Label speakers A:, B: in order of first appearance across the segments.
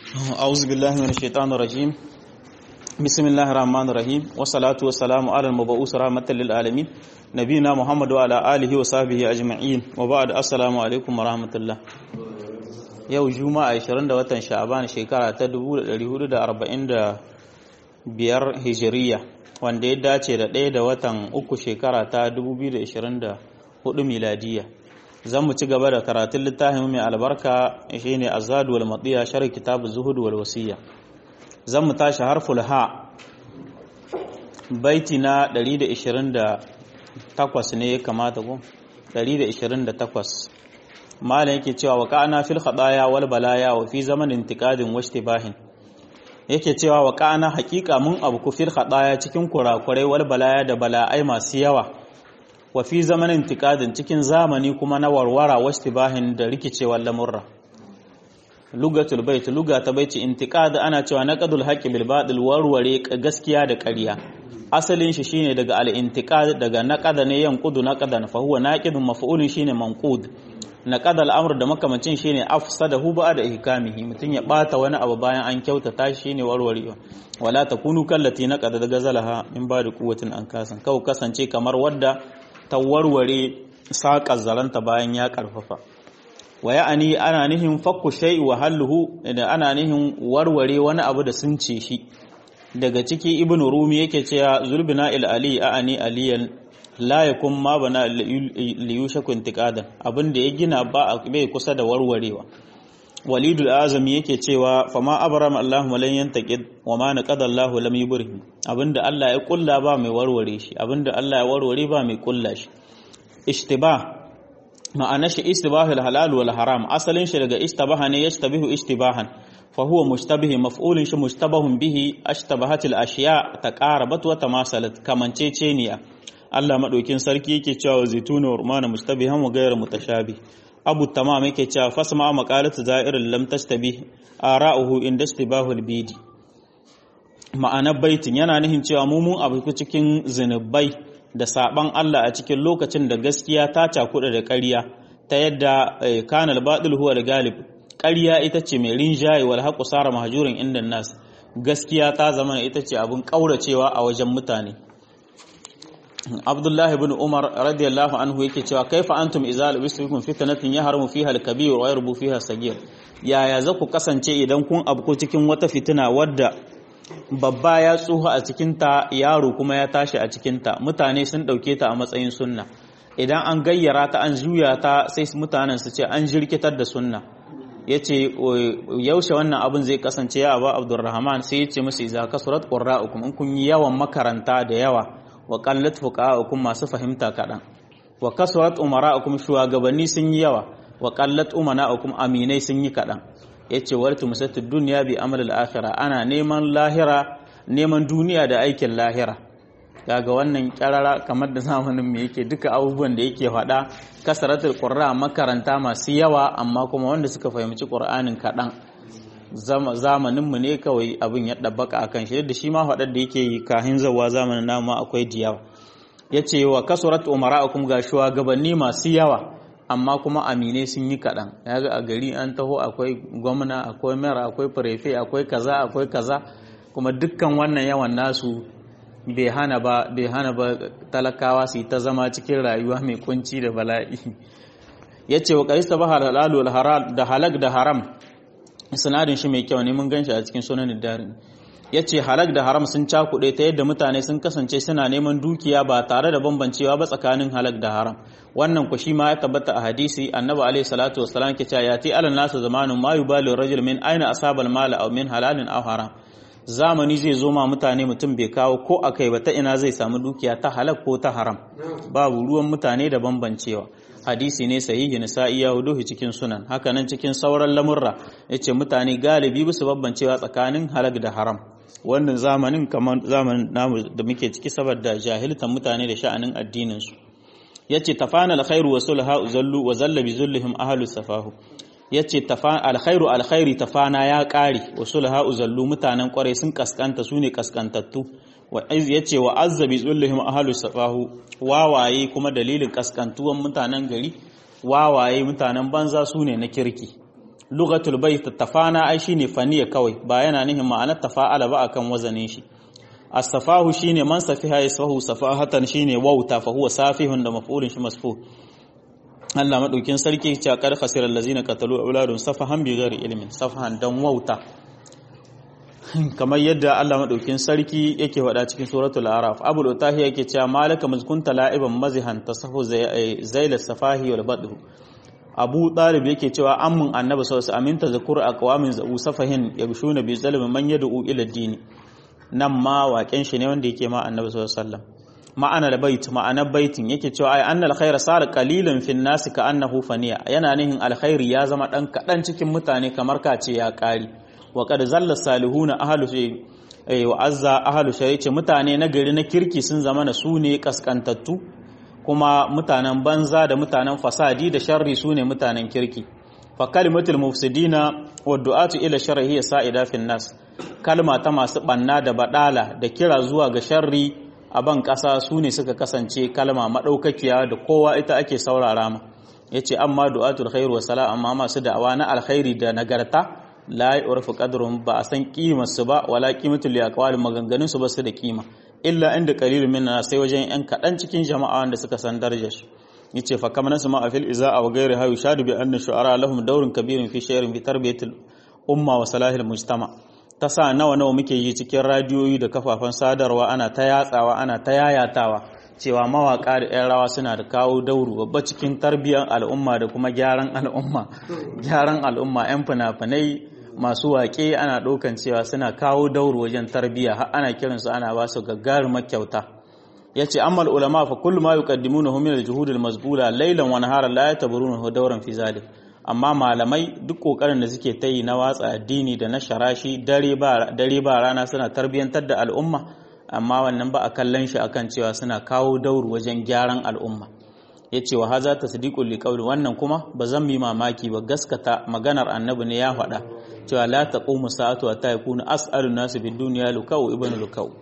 A: أعوذ بالله من الشيطان الرجيم بسم الله الرحمن الرحيم والصلاة والسلام على المبعوث رحمة للعالمين نبينا محمد وعلى آله وصحبه أجمعين وبعد السلام عليكم ورحمة الله yau juma'a 20 da watan sha'aban shekara ta 1445 hijiriya wanda ya dace da ɗaya da watan uku shekara ta 2024 miladiya zan mu ci gaba da karatun littafin mai albarka shine azadu wal matiya shar kitab zuhud wal wasiya zan mu tashi harful ha baiti na 128 ne ya kamata ko 128 malam yake cewa wa ka'ana fil khadaya wal balaya wa fi zamanin intiqadin wa ishtibahin yake cewa wa ka'ana haqiqa mun abu ku fil khadaya cikin kurakurai wal balaya da bala'ai masu yawa wa fi zamanin intiqadin cikin zamani kuma na warwara wa ishtibahin da rikicewar lamurra lugatul bait luga ta baiti intiqad ana cewa naqadul haqqi bil batil warware gaskiya da ƙarya asalin shi shine daga al intiqad daga naqada ne yanqudu naqadan fa huwa naqidun maf'ulun shine manqud naqada al-amr da makamacin shine afsadahu ba'da ihkamihi mutun ya bata wani abu bayan an kyautata shi shine warwarewa wala takunu kallati naqada daga zalaha min ba'da quwwatin an kasan kau kasance kamar wadda ta warware saƙar zaranta bayan ya karfafa wa ya'ani ana nihin fakku shay'i wa halluhu da ana nihin warware wani abu da sun ce shi daga ciki ibnu rumi yake cewa zulbina il ali a'ani aliyan la yakun ma bana liyushaku intiqadan abinda ya gina ba bai kusa da warwarewa walidul azami yake cewa fama abrama allahumma lan yantaqid wa ma naqada allah lam yubrih abinda allah ya kulla ba mai warware shi abinda allah ya warware ba mai kulla shi ishtibah ma'ana shi istibahul halal wal haram asalin shi daga istabaha ne yashtabihu istibahan fa huwa mushtabih maf'ulun shi mushtabahun bihi ashtabahatil ashiya taqarabat wa tamasalat kamanceceniya Allah madaukin sarki yake cewa zaituna wa rumana mustabihan wa ghayra mutashabih Abu Tamam yake cewa fasma maqalatu za'irin lam tastabih ara'uhu inda istibahul bidi ma'anar baitin yana nihin cewa mu mun abu cikin zinubai da saban Allah a cikin lokacin da gaskiya ta cakuɗa da ƙarya ta yadda kanal baɗil huwa da galib ƙarya ita ce mai rinjaye wal haƙu sara mahajurin inda nas gaskiya ta zama ita ce abin ƙauracewa a wajen mutane Abdullahi bin Umar radiyallahu anhu yake cewa kaifa antum idza labistukum fitnatin yahrumu fiha al-kabir wa yarbu fiha sagir yaya za ku kasance idan kun abko cikin wata fitina wadda babba ya tsuha a cikinta yaro kuma ya tashi a cikinta mutane sun ɗauke ta a matsayin sunna idan an gayyara ta an juya ta sai mutanen su ce an jirkitar da sunna ya ce yaushe wannan abin zai kasance ya ba abdurrahman sai ya ce musu iza kasurat qurra'ukum in kun yi yawan makaranta da yawa wa qallat fuqa'ukum masu fahimta kaɗan wa kasurat umara'ukum shugabanni sun yi yawa wa qallat umana'ukum aminai sun yi kaɗan ya ce wartu musattu duniya bi amal al-akhirah ana neman lahira neman duniya da aikin lahira kaga wannan kyarara kamar da zamanin mu yake duka abubuwan da yake faɗa kasaratul qurra makaranta masu yawa amma kuma wanda suka fahimci qur'anin kaɗan zamanin mu ne kawai abin ya dabbaka akan shi da shi ma faɗar da yake yi kahin zawa zamanin namu akwai diyawa yace wa kasurat umara'ukum ga shugabanni masu yawa amma kuma aminai sun yi kaɗan ya ga a gari an taho akwai gwamna akwai mera akwai prefe akwai kaza akwai kaza kuma dukkan wannan yawan nasu bai hana ba bai hana ba talakawa su yi ta zama cikin rayuwa mai kunci da bala'i ya ce wa ƙarista ba halalu da halak da haram sinadin shi mai kyau ne mun gan shi a cikin sunan darin ya ce halak da haram sun cakuɗe ta yadda mutane sun kasance suna neman dukiya ba tare da bambancewa ba tsakanin halak da haram wannan ku shi ma ya tabbata a hadisi annabi alaihi salatu wassalam ke cewa yati alal nasu zamanun ma yubalu rajul min aina asabal mala aw min halalin aw haram zamani zai zo ma mutane mutum bai kawo ko akai ba ta ina zai samu dukiya ta halak ko ta haram babu ruwan mutane da bambancewa hadisi ne sahihi na sa'i ya huduhi cikin sunan haka nan cikin sauran lamurra yace mutane galibi bisu bambancewa tsakanin halak da haram wannan zamanin kamar zamanin namu da muke ciki saboda jahiltan mutane da sha'anin addinin su yace tafana alkhairu wa sulha uzallu wa zalla bi zullihim ahlu safahu yace tafana alkhairu alkhairi tafana ya kare wa sulha uzallu mutanen kware sun kaskanta sune kaskantattu wa yace wa azza bi zullihim ahlu safahu wawaye kuma dalilin kaskantuwan mutanen gari wawaye mutanen banza sune na kirki lugatul bait tafana ai shine faniya kawai ba yana nihin ma'anar tafa'ala ba akan wazanin shi as-safahu shine man safiha yasahu safahatan shine wauta fa huwa safihun da maf'ulun shi masfu Allah madaukin sarki ya kar khasiral ladzina qatalu auladun safahan bi ghairi ilmin safahan dan wauta kamar yadda Allah madaukin sarki yake faɗa cikin suratul araf abul utahi yake cewa malaka muzkunta la'iban mazihan tasahu zaila safahi wal badhu abu talib yake cewa ammun annabi sallallahu alaihi aminta zakur aqwamin zau safahin yabshuna bi zalimi man yad'u ila dini nan ma waƙen shi ne wanda yake ma annabi sallallahu alaihi wasallam ma'ana da bait ma'anar baitin yake cewa ai annal khayra sar qalilan fin nas ka annahu faniya yana nihin alkhairi ya zama dan kadan cikin mutane kamar ka ce ya kari wa qad zalla salihuna ahlu shay wa azza ahlu shay ce mutane na gari na kirki sun zama na su ne kaskantattu kuma mutanen banza da mutanen fasadi da sharri su ne mutanen kirki fa kalimatul mufsidina wa du'atu ila sharri hiya sa'ida fin nas kalma ta masu banna da badala da kira zuwa ga sharri a ban kasa su ne suka kasance kalma madaukakiya da kowa ita ake saurara ma yace amma du'atul khair wa salam amma masu da'awa na alkhairi da nagarta la yurfu qadruhum ba a san kimar su ba wala qimatul liaqwal maganganun su ba su da kima illa inda qalilun minna sai wajen yan kadan cikin jama'a wanda suka san darajar su yace fa kamar nasu ma fil iza'a wa ghairi hayu shadu bi anna shu'ara lahum dawrun kabirun fi shay'in fi tarbiyatil umma wa salahil mujtama ta sa nawa nawa muke yi cikin radiyoyi da kafafen sadarwa ana ta yatsawa ana ta yayatawa cewa mawaka da 'yan rawa suna da kawo dauru babba cikin tarbiyyar al'umma da kuma gyaran al'umma gyaran al'umma 'yan fina-finai masu waƙe ana ɗaukan cewa suna kawo dauru wajen tarbiyya har ana kiransu ana ba su gagarumar kyauta ya ce amma ulama fa kullu ma yuqaddimuna min al-juhud al-mazbula laylan wa naharan la yataburuna dawran fi zalik amma malamai duk kokarin da suke ta yi na watsa addini da na sharashi dare ba rana suna tarbiyyantar da al'umma amma wannan ba a kallon shi akan cewa suna kawo dauru wajen gyaran al'umma ya ce wa haza ta sadiqul liqauli wannan kuma ba zan yi mamaki ba gaskata maganar annabi ne ya faɗa cewa la taqumu sa'atu wa yakunu as'alun nasu bid dunya lukau ibn lukau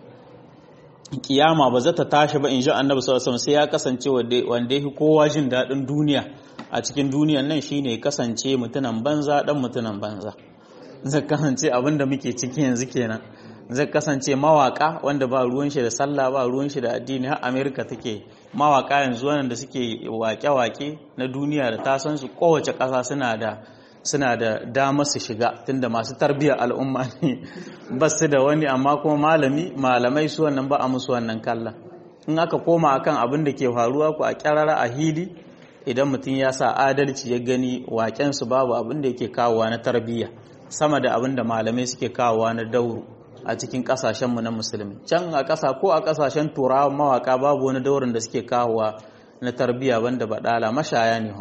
A: kiyama ba za ta tashi ba in ji annabi sallallahu alaihi sai ya kasance wanda ya kowa jin daɗin duniya a cikin duniyan nan shine kasance mutunan banza dan mutunan banza zai kasance abin da muke ciki yanzu kenan zai kasance mawaka wanda ba ruwan shi da sallah ba ruwan shi da addini har america take mawaka yanzu wannan da suke wake-wake na duniya da ta san su kowace ƙasa suna da suna da damar su shiga tunda masu tarbiyyar al'umma ne ba su da wani amma kuma malami malamai su wannan ba a musu wannan kallon in aka koma akan abin da ke faruwa ku a kyarara a hili idan mutum ya sa adalci ya gani waƙensu babu abin da yake kawowa na tarbiyya sama da abin da malamai suke kawowa na dauro a cikin ƙasashenmu na musulmi can a ƙasa ko a ƙasashen turawa mawaƙa babu wani daurin da suke kawowa na tarbiyya banda baɗala mashaya ne ha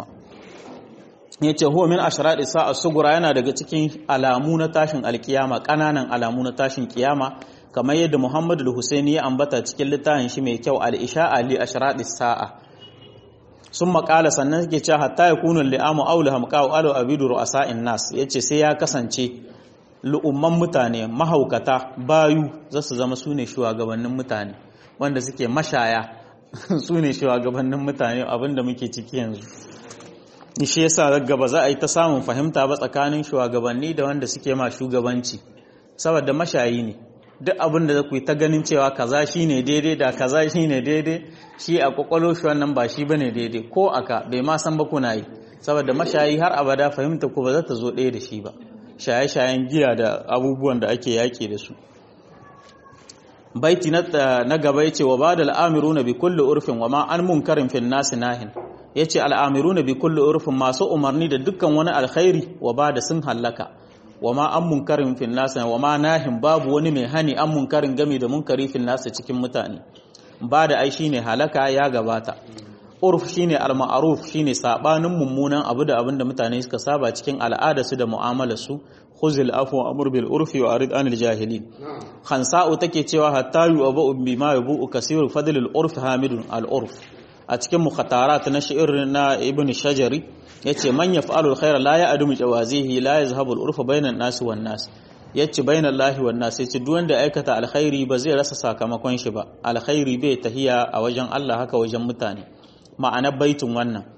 A: ya ce huwa min ashraɗi sa'a sugura yana daga cikin alamu na tashin alkiyama ƙananan alamu na tashin kiyama kamar yadda muhammadu al-husaini ya ambata cikin littafin shi mai kyau al-isha ali ashraɗi sa'a sun makala sannan suke cewa hatta ya kunu li'amu aula hamqa'u alu abidu ru'asa'in nas yace sai ya kasance lu'umman mutane mahaukata bayu za su zama sune shugabannin mutane wanda suke mashaya sune shugabannin mutane abinda muke ciki yanzu shi yasa gaba za a yi ta samun fahimta ba tsakanin shugabanni da wanda suke ma shugabanci saboda mashayi ne duk abin da ku yi ta ganin cewa kaza shi ne daidai da kaza shi ne daidai shi a kwakwalo shi wannan ba shi bane daidai ko aka bai ma san ba kuna yi saboda mashayi har abada fahimta ku ba za ta zo ɗaya da shi ba shaye-shayen giya da abubuwan da ake yaƙi da su baiti na gaba ya ce wa ba da al'amiru bi kulli urfin wa ma an munkarin fin nasi nahin ya ce al'amiru bi kulli urfin masu umarni da dukkan wani alkhairi wa ba da sun hallaka wa ma an munkarin fil nasa wa ma nahin babu wani mai hani an munkarin game da munkari fil nasa cikin mutane ba da ai shine halaka ya gabata urf shine al-ma'ruf shine sabanin mummunan abu da abinda mutane suka saba cikin al'ada su da mu'amalar su khuzil afwa amr bil urfi wa arid anil jahilin khansa'u take cewa hatta yu'abu bima yubu kasir fadl al-urf hamidun al-urf a cikin mukhatarat na shi'ir na ibn shajari yace man yaf'alu alkhayra la ya'dumu jawazihi la yazhabu al-urfa bainan nas wan nas yace bainan lahi wan nas yace duk wanda aikata alkhairi ba zai rasa sakamakon shi ba alkhairi bai tahiya a wajen Allah haka wajen mutane ma'anar baitin wannan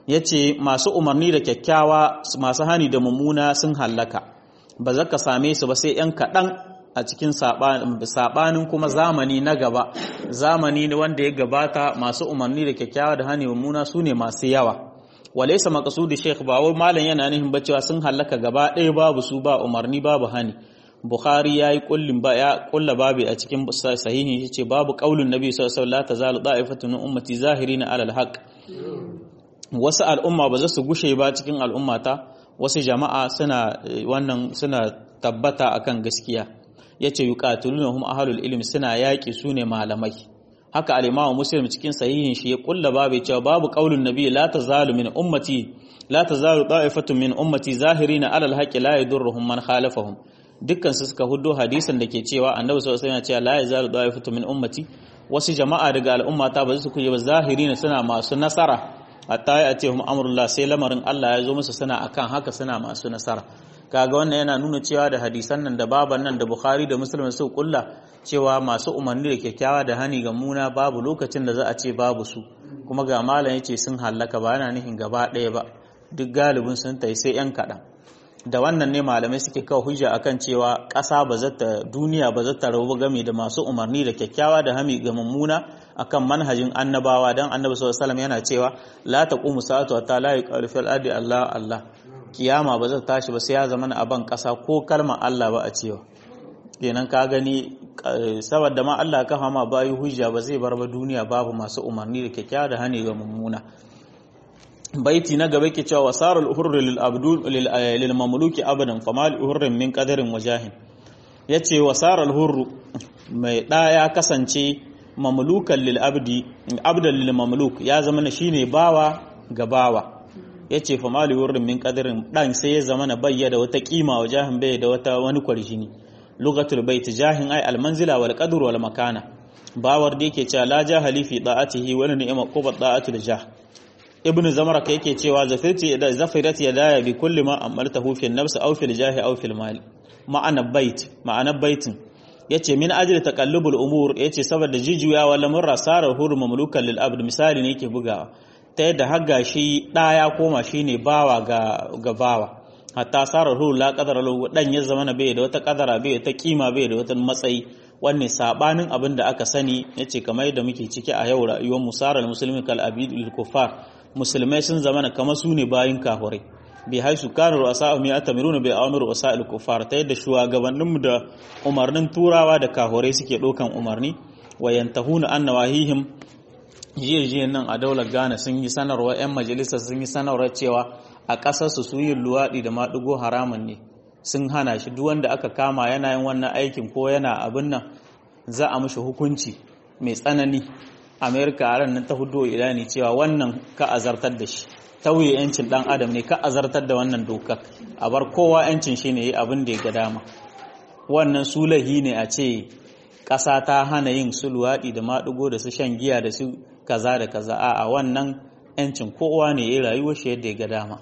A: yace masu umarni da kyakkyawa masu hani da mummuna sun hallaka ba za ka same su ba sai yan kaɗan a cikin saɓanin kuma zamani na gaba zamani wanda ya gabata masu umarni da kyakkyawa da hani mummuna su ne masu yawa walaisa maqsudi sheikh ba wai malam yana nihin ba cewa sun hallaka gaba ɗaya babu su ba umarni babu hani bukhari yayi kullin ba ya kulla babu a cikin sahihi yace babu qaulun nabi sallallahu alaihi wasallam tazalu da'ifatun min ummati zahirina alal haqq wasu al'umma ba za su gushe ba cikin al'ummata wasu jama'a suna wannan suna tabbata akan gaskiya yace yuqatilunhum ahlul ilm suna yaki sune malamai haka al-imamu muslim cikin sahihin shi ya kulla babu cewa babu qaulun nabi la tazalu min ummati la tazalu da'ifatun min ummati zahirina alal haqqi la yadurruhum man khalafahum dukkan su suka hudo hadisin da ke cewa annabi sallallahu alaihi wasallam ya ce la yazalu da'ifatun min ummati wasu jama'a daga al'ummata ba su kuje ba zahirina suna masu nasara hatta ya ce hum amrullah sai lamarin Allah ya zo musu suna akan haka suna masu nasara kaga wannan yana nuna cewa da hadisan nan da baban nan da Bukhari da Muslim su kulla cewa masu umarni da kyakkyawa da hani ga muna babu lokacin da za a ce babu su kuma ga malam yace sun hallaka ba yana nihin gaba ɗaya ba duk galibin sun tai sai yan kaɗan da wannan ne malamai suke kawo hujja akan cewa ƙasa ba za ta duniya ba za ta rabu game da masu umarni da kyakkyawa da hami ga mummuna akan manhajin annabawa dan annabi sallallahu alaihi wasallam yana cewa la taqumu sa'atu hatta la yuqalu fil ardi Allah Allah kiyama ba za ta tashi ba sai ya zama a ban ƙasa ko kalmar Allah ba a cewa kenan ka gani saboda ma Allah ka fama bayi hujja ba zai bar ba duniya babu masu umarni da kyakkyawa da hani ga mummuna baiti na gaba ke cewa wasar al-hurr lil abdul lil mamluki abadan fama al-hurr min qadarin wajahin yace wasar al-hurr mai da ya kasance mamlukan lil abdi abdan lil mamluk ya zama na shine bawa ga bawa yace fama al-hurr min qadarin dan sai ya zama na bayyana wata kima wajahin bai da wata wani kwarjini lugatul bait jahin ay al-manzila wal qadr wal makana bawar da yake cewa la jahali fi da'atihi wala ni'ma qubat da'atul jah ibnu zamaraka yake cewa zafirti da zafirati yadaya bi kulli ma amaltahu fi an-nafs aw fi al-jahi aw fi al-mal ma'ana bait ma'ana baitin yace min ajli taqallubul umur yace saboda jijuya wala murra sarar hur mamlukan lil abd misali ne yake bugawa ta yadda har shi da ya koma shine bawa ga ga bawa hatta sarar hur la qadara lahu dan ya zama bai da wata qadara bai ta kima bai da wata matsayi wannan sabanin abin da aka sani yace kamar yadda muke ciki a yau rayuwar musarar musulmi kal abidul kuffar musulmai sun zama kamar su ne bayin kafirai bi haisu kanu ru'asa mi atamiruna bi awamir ru'asa kuffar ta yadda shugabannin mu da umarnin turawa da kafirai suke dokan umarni wa yantahuna an nawahihim jiye nan a daular Ghana sun yi sanarwa 'yan majalisa sun yi sanarwa cewa a ƙasarsu su yin luwaɗi da maɗigo haramun ne sun hana shi duk wanda aka kama yana yin wannan aikin ko yana abin nan za a mushi hukunci mai tsanani amerika a nan ta hudu idani cewa wannan ka azartar da shi tauye yancin dan adam ne ka azartar da wannan dokar a bar kowa yancin shi ne yi abin da ya ga dama wannan sulahi ne a ce ƙasa ta hana yin su luwaɗi da maɗigo da su shan giya da su kaza da kaza a wannan yancin kowa ne ya rayuwar shi yadda ya ga dama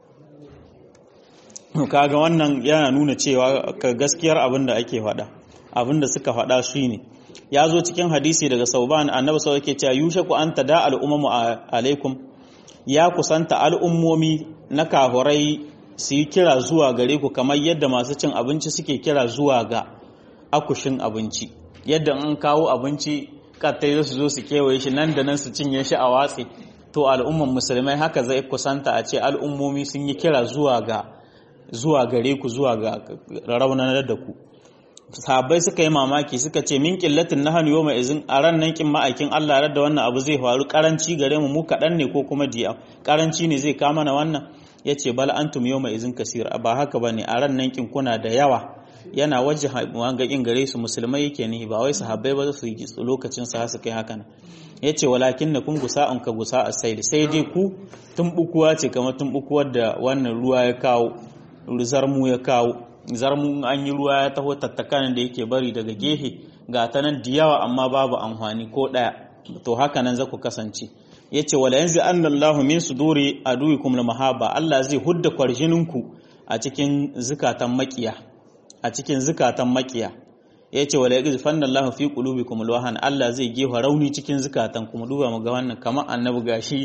A: kaga wannan yana nuna cewa ka gaskiyar abin da ake faɗa abin da suka faɗa shi ne ya zo cikin hadisi daga sauban annabi sau yake cewa yushaku an tada al'ummu alaikum ya kusanta al'ummomi na kahurai su yi kira zuwa gare ku kamar yadda masu cin abinci suke kira zuwa ga akushin abinci yadda an kawo abinci kattai su zo su kewaye shi nan da nan su cinye shi a watsi to al'umman musulmai haka zai kusanta a ce al'ummomi sun yi kira zuwa ga zuwa gare ku zuwa ga raunanar da ku sahabbai suka yi mamaki suka ce min qillatin nahnu yawma izin a ran nan kin ma'aikin Allah da wannan abu zai faru karanci gare mu mu kadan ne ko kuma diya karanci ne zai kama na wannan yace bal antum yawma izin kasir ba haka bane a ran nan kin kuna da yawa yana waje wanga kin gare su musulmai yake ne ba wai sahabbai ba su yi lokacin sa su kai haka yace walakin na kun gusa an ka gusa asaili sai dai ku tumbukuwa ce kamar tumbukuwar da wannan ruwa ya kawo zarmu ya kawo zarmu an yi ruwa ya taho tattakan da yake bari daga gehe ga ta nan da yawa amma babu amfani ko ɗaya to haka nan za ku kasance ya ce wala yanzu an lallahu min su dore a duwikum na mahaba Allah zai hudda kwarjininku a cikin zukatan makiya a cikin zukatan makiya ya ce wala yanzu fanna Allah fi qulubikum alwahan Allah zai gefa rauni cikin zukatan kuma duba mu ga wannan kamar annabi gashi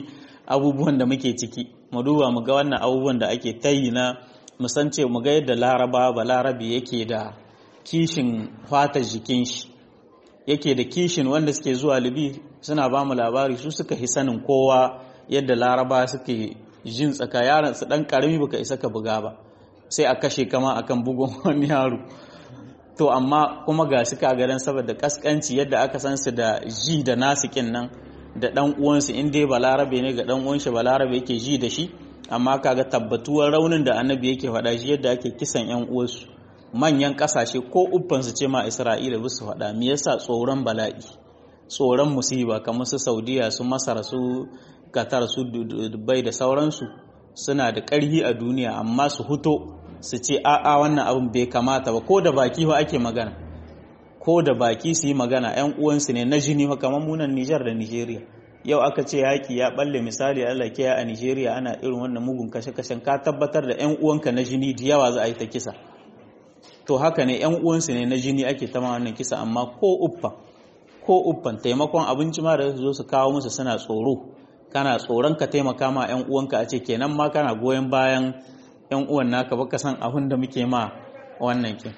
A: abubuwan da muke ciki mu duba mu ga wannan abubuwan da ake tayi na musance mu ga yadda laraba ba larabi yake da kishin fatar jikin shi yake da kishin wanda suke zuwa libi suna ba mu labari su suka hi sanin kowa yadda laraba suke jin tsaka yaran su dan karami baka isa ka buga ba sai a kashe kama akan bugun wani yaro to amma kuma ga shi kagaran saboda kaskanci yadda aka san su da ji da nasikin nan da dan uwansu in dai balarabe ne ga dan uwan shi balarabe yake ji da shi amma kaga tabbatuwar raunin da annabi yake faɗa shi yadda ake kisan yan uwansu manyan kasashe ko uffan su ce ma Isra'ila ba su faɗa me yasa tsoron bala'i tsoron musiba kamar su Saudiya su Masar su Qatar su Dubai da sauransu suna da ƙarfi a duniya amma su huto su ce a'a wannan abin bai kamata ba ko da baki ba ake magana ko da baki su yi magana yan uwansu ne na jini fa kamar munan Nijar da Nigeria yau aka ce yaki ya balle misali Allah ke a Nigeria ana irin wannan mugun kashe-kashen ka tabbatar da yan uwanka na jini da yawa za a yi ta kisa to haka ne yan uwansu ne na jini ake ta wannan kisa amma ko uffa ko uffan taimakon abinci ma da zo su kawo musu suna tsoro kana tsoron ka taimaka ma yan uwanka a ce kenan ma kana goyon bayan yan uwan naka baka san abin da muke ma wannan kin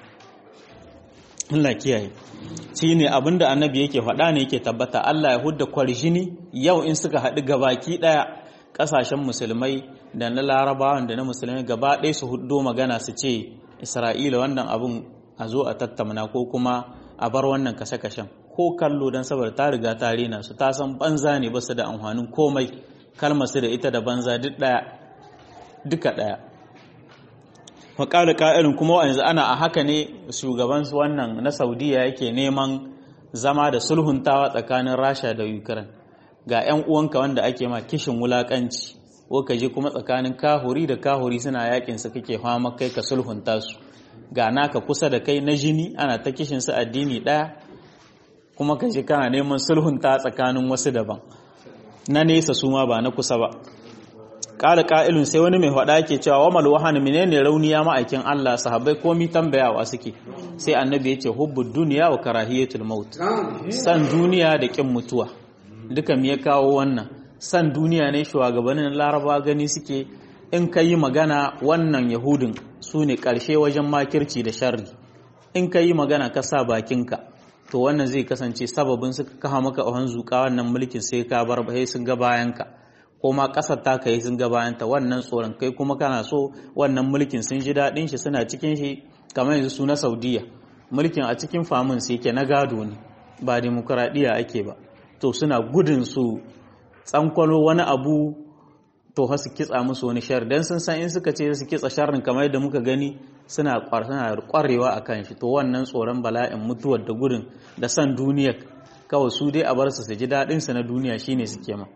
A: Allah kiyaye shi ne abin da annabi yake faɗa ne yake tabbata Allah ya hudda kwarjini yau in suka haɗu gabaki ɗaya ƙasashen musulmai da na larabawan da na musulmai gaba ɗaya su huddo magana su ce isra'ila wannan abin a zo a tattamna ko kuma a bar wannan kashe-kashen ko kallo don saboda ta riga ta rena su ta san banza ne ba su da amfanin komai kalmar su da ita da banza duk ɗaya duka ɗaya faƙaɗa ƙa'irin kuma yanzu ana a haka ne shugaban wannan na saudiya yake neman zama da sulhuntawa tsakanin rasha da ukraine ga 'yan uwanka wanda ake ma kishin wulaƙanci ko ka je kuma tsakanin kahuri da kahuri suna yakin su kake fama kai ka sulhunta su ga naka kusa da kai na jini ana ta kishin su addini ɗaya kuma ka je kana neman sulhunta tsakanin wasu daban na nesa su ma ba na kusa ba ƙara ƙa'ilun sai wani mai faɗa ke cewa wa malwahan menene rauniya ma'aikin Allah sahabbai komi tambayawa suke sai annabi ya ce hubbud duniya wa karahiyatul maut san duniya da kin mutuwa duka me ya kawo wannan san duniya ne shugabannin laraba gani suke in ka yi magana wannan yahudin su ne ƙarshe wajen makirci da sharri in ka yi magana ka sa bakinka to wannan zai kasance sababin suka kaha maka a hanzuka wannan mulkin sai ka bar sun ga bayanka ko ma ƙasar ta kai sun gabayanta wannan tsoron kai kuma kana so wannan mulkin sun ji daɗin shi suna cikin shi kamar yanzu su na saudiya mulkin a cikin famin su yake na gado ne ba demokuraɗiyya ake ba to suna gudun su tsankwalo wani abu to ha su kitsa musu wani shar dan sun san in suka ce su kitsa sharrin kamar yadda muka gani suna kwarewa a kan shi to wannan tsoron bala'in mutuwar da gudun da san duniya kawai su dai a bar su su ji daɗin su na duniya shine suke ma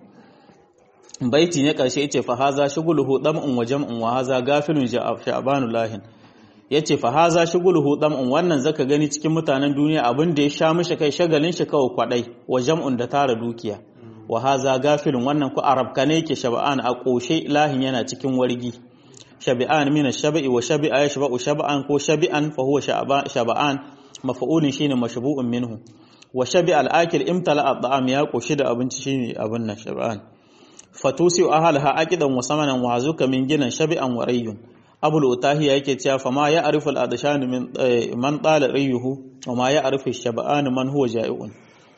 A: baiti ne karshe yace fa haza shuguluhu dam'un wa jam'un wa haza gafilun sha'banu lahin yace fa haza shuguluhu dam'un wannan zaka gani cikin mutanen duniya abin da ya sha mishi kai shagalin shi kawai kwadai wa jam'un da tara dukiya wa haza gafilun wannan ku arabka ne yake shab'an a koshe lahin yana cikin wargi shab'an min ash-shab'i wa shab'a yashba'u shab'an ko shab'an fa huwa shab'an maf'ulun shine mashbu'un minhu wa shabi al-akil imtala at-ta'am ya koshi da abinci shine abin nan shab'an fatusi ahalha aqidan wa samanan wa hazuka min ginan shabi'an wa rayyun abul utahiya yake cewa fa ma ya arifu al-adshan min man tala rayyuhu wa ma ya arifu shab'an man huwa ja'iun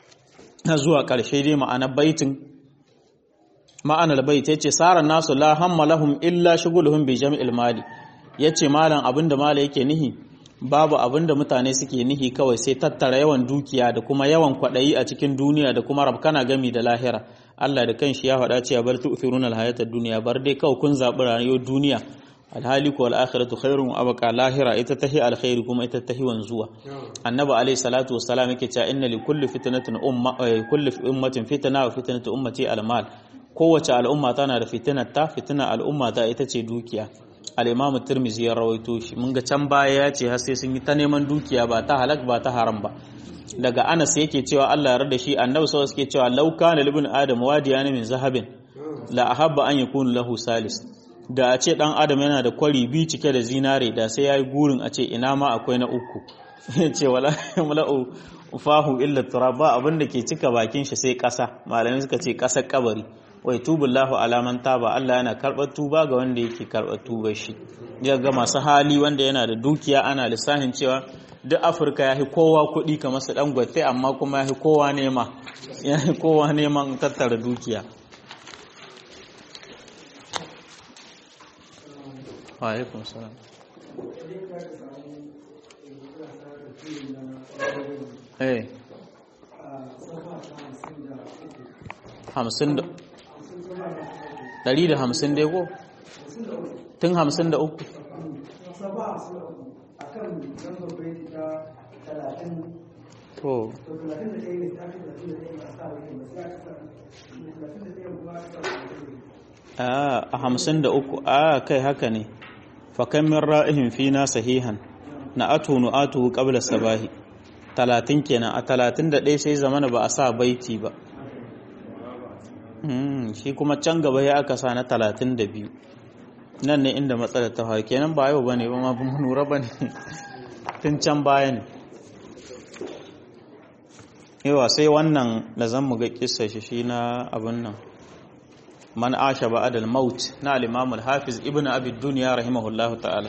A: zuwa karshe dai ma'anar baitin ma'anar bait yace saran nasu la hamma lahum illa shughuluhum bi jam'il mali yace malam abinda mala yake nihi babu abinda mutane suke nihi kawai sai tattara yawan dukiya da kuma yawan kwadayi a cikin duniya da kuma rabkana gami da lahira Allah da kanshi ya faɗa cewa bar tu'thiruna al-hayatad dunya bar dai kawai kun zabi rayuwar duniya alhali ko al-akhiratu khairun wa abqa lahira ita tahi alkhairi kuma ita tahi wanzuwa annabi alayhi salatu wassalam yake cewa inna li kulli fitnatin umma kulli ummatin fitna wa fitnatu ummati al-mal kowace al'umma tana da fitinar ta fitinar al'umma ta ita ce dukiya al-imamu tirmizi ya rawaito shi mun ga can baya ya ce har sai sun yi ta neman dukiya ba ta halak ba ta haram ba daga Anas yake cewa Allah ya rada shi annabi sallallahu suke cewa law kana libn adam wadiyan min zahabin la ahabba an yakunu lahu salis da a ce dan adam yana da kwari bi cike da zinare da sai yayi gurin a ce ina ma akwai na uku ce wala mala'u fahu illa turaba abinda ke cika bakin shi sai kasa malamai suka ce kasar kabari wai tubullahu alaman taba Allah yana karɓar tuba ga wanda yake karɓar tuba shi ya ga masu hali wanda yana da dukiya ana lissahin cewa duk afirka ya fi kowa kuɗi kamar su ɗan gwate amma kuma ya fi kowa nema ya fi kowa neman tattara dukiya wa'alaikun salam eh hamsin da ɗari da hamsin dai ko tun hamsin da uku to a hamsin da uku a kai haka ne fakan min ra'ihin fina sahihan na atu nu'atuhu qabla sabahi talatin kenan a talatin da ɗaya sai zamana ba a sa baiti ba shi kuma can gaba ya aka sa na talatin da biyu nan ne inda matsalar ta faru kenan ba yau ba ne ba ma ba nura ba ne tun can baya ne yawa sai wannan da zan mu ga kissa shi shi na abin nan man asha ba'adal maut na al-imam al-hafiz ibnu abi dunya rahimahullahu ta'ala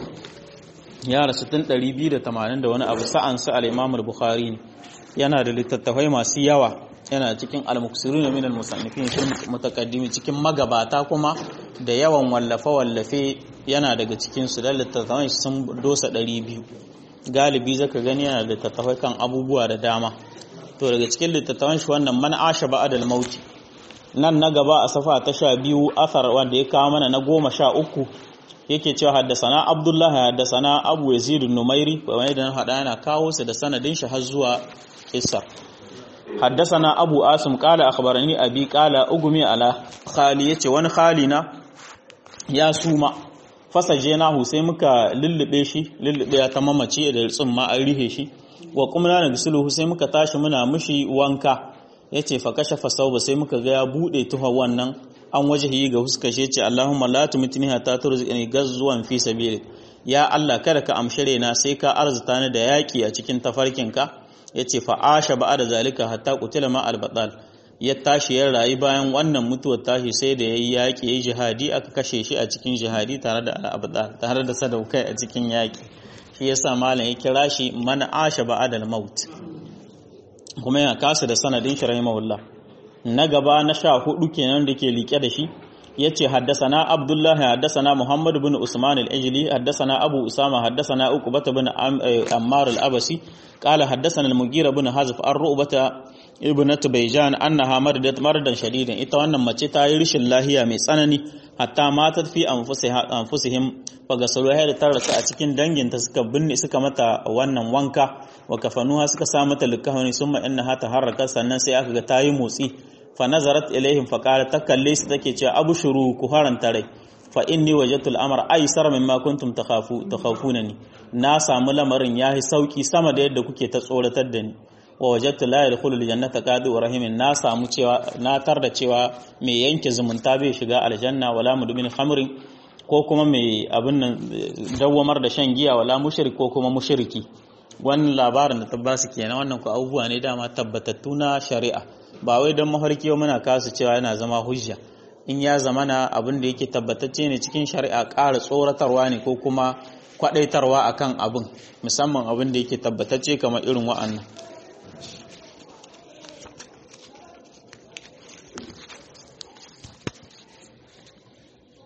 A: ya rasu tun 280 da wani abu sa'an sa al-imam al-bukhari yana da littattafai masu yawa yana cikin al-muksirun min al-musannifin sun mutaqaddimi cikin magabata kuma da yawan wallafe wallafe yana daga cikin su da littattafai sun dosa 200 galibi zaka gani yana da littattafai kan abubuwa da dama to daga cikin littattafan shi wannan man asha ba'adal maut nan na gaba a safa ta sha biyu athar wanda ya kawo mana na goma sha uku yake cewa haddasana abdullahi haddasana abu yazid numairi wani da na hada yana kawo su da sanadin shi har zuwa isa haddasana abu asim kala akhbarani abi kala ugumi ala khali yace wani khali na ya suma fasaje nahu sai muka lullube shi lullube ya ta mamace da tsumma an rihe shi wa kuma na gisuluhu sai muka tashi muna mushi wanka ya ce fa kashe fasau ba sai muka ga ya buɗe tuha wannan an waje yi ga huska shi ce Allahumma la tumitni hatta turziqni gazwan fi sabili ya Allah kada ka amshare na sai ka arzuta ni da yaki a cikin tafarkinka yace fa asha da zalika hatta qutila ma al ya tashi ya rayu bayan wannan mutuwar tashi sai da yayi yaki yayi jihadi aka kashe shi a cikin jihadi tare da al tare da sadaukai a cikin yaki shi yasa malam ya kira shi man asha ba'da maut kuma yana kasa da sanadin shi rahimahullah na gaba na sha hudu kenan da ke liƙe da shi yace haddasana abdullahi haddasana muhammad bin usman al-ajli haddasana abu usama haddasana uqbah bin ammar al-abasi qala haddasana al-mughira bin hazf ar-ru'bata ibnat bayjan annaha maradat maradan shadidan ita wannan mace ta yi rishin lahiya mai tsanani hatta matat fi anfusihim fagasalu da ta rasu a cikin danginta suka binne suka mata wannan wanka wa kafanuha suka sa mata likahani summa innaha taharraka sannan sai aka ga tayi motsi fa nazarat ilaihim fa qalat takalle su take cewa abushuru ku haranta rai fa inni wajadtu al-amra aysar mimma kuntum takhafu takhafunani na samu lamarin yahi sauki sama da yadda kuke ta tsoratar da ni wa wajadtu la yadkhulu al-jannata qadi rahimin na samu cewa na tarda cewa mai yanke zumunta bai shiga aljanna wala mudmin khamrin ko kuma mai abin nan dawwamar da shan giya wala mushrik ko kuma mushriki wannan labarin da tabbasi kenan wannan ku abubuwa ne dama tabbatattu na shari'a ba wai don mafarki muna kasu cewa yana zama hujja in ya zamana abin da yake tabbatacce ne cikin shari'a ƙara tsoratarwa ne ko kuma kwadaitarwa akan abin musamman abin da yake tabbatacce kamar irin wa'annan